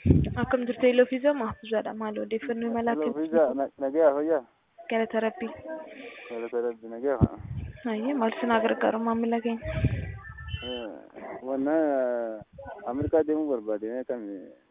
Akkam jirtu Eeloo Fiizaa Mahfuuzaadha. Maal odeeffannoo imalaa Hello, kennu? Fiza, na- nagaa fayyaa? Galata Rabbii. Galata Rabbi, nagaa fa. Hayyee maal sinaa gargaaru maamila keenya? Eh, Wanna Ameerikaa deemuu barbaade mee kam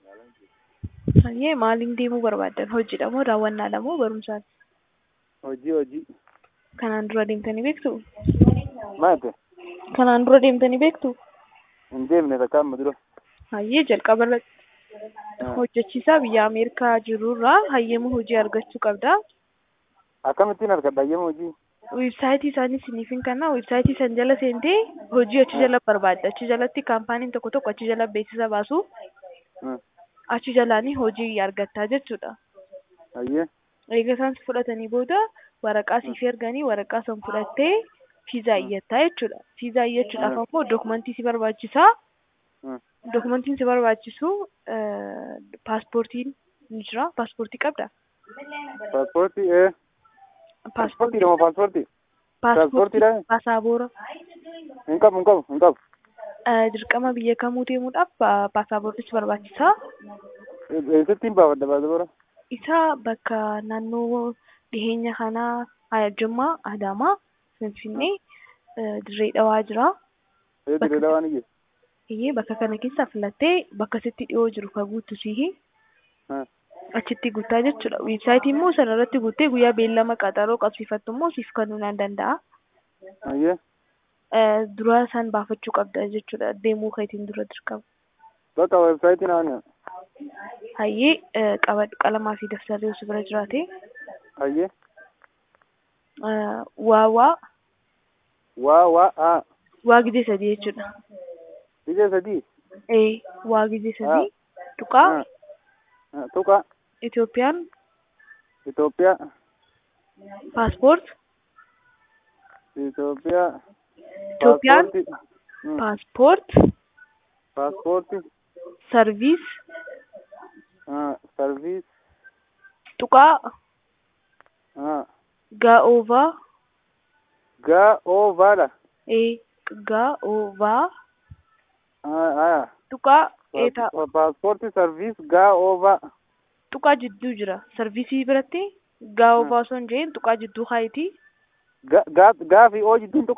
Hayyee maaliin deemuu barbaaddan? Hojiidha moo daawwannaadha moo barumsaati? hojii hojii Kanaan dura deemtanii beektu? maate Kanaan dura deemtanii beektu? hin deemne takka amma dura. Hayyee jalqaba irratti hojjechiisaa biyya Ameerikaa jirurraa hayyama hojii argachuu qabda. Akkamittiin argadha hayyama hojii? Weebsaayitii isaanii isiniif hin kenna. Weebsaayitii san jala seentee hojii achi jala barbaadda. Achi jalatti kaampaaniin tokko tokko achi jala beeksisa baasu. Hmm. Achi jalaanii hojii argattaa jechuudha. Hayyee Egaa isaan si fudhatanii booda waraqaa siif erganii waraqaa san fudhattee fiizaa iyyattaa jechuudha. Fiizaa iyyachuudhaaf Hmm. ammoo dookumentii si barbaachisaa. Hmm. Dookumentiin si barbaachisu paaspoortiin ni jira. Paaspoortii qabda? paaspoortii ee paaspoortii dha moo paaspoortii? Paaspoortiidha? Paasaabora. Hin qabu hin qabu hin qabu. Eh, Dirqama biyya kamuu deemuudhaaf pa- paasaaboorii si barbaachisaa. Eessattiin baafadha paasapoora? Isa bakka naannoo dhiheenya kanaa Jimmaa, Adaamaa, Finfinnee, eh, Dirree Dhawaa jira. Ee dirree dhawaan iyye. Iyyee bakka kana keessaa filattee bakka sitti dhiyoo jiru kan guuttu sihi Ha. achitti guuttaa jechuudha. Weebsaayitii immoo sana irratti guuttee guyyaa beellama qaxaroo qabsiifattu immoo siif kennuu nan danda'a. Hayyee Eh, Dura san baafachuu qabda jechuudha. Deemuu keetiin dura dirqama. bakka weebsaayitii naan Hayyee eh, qabadhu qalamaa fi daftarri osoo bira jiraate. hayyee Eh, Waa waa waa waa haa waa gizee sadii jechuudha. ijee sadii Ee waa gizee sadii tuqaa Ah. Ah, tuqa Itoophiyaan Itoophiyaa paaspoort Itoophiyaa Itoophiyaan paaspoortii Hmm. paaspoort paaspoortii sarviis ah, sarviis tuqaa ah, gaa'oovaa gaa oovaadha ee gaa'oovaa ah, ah. tuqaa eetaa Pa- paaspoortii sarviis gaa oovaa tuqaa jidduu jira sarviisii biratti gaa'oovaa osoo hin jeen tuqaa jidduu kaayitii Ga- gaa- gaafii oo jidduun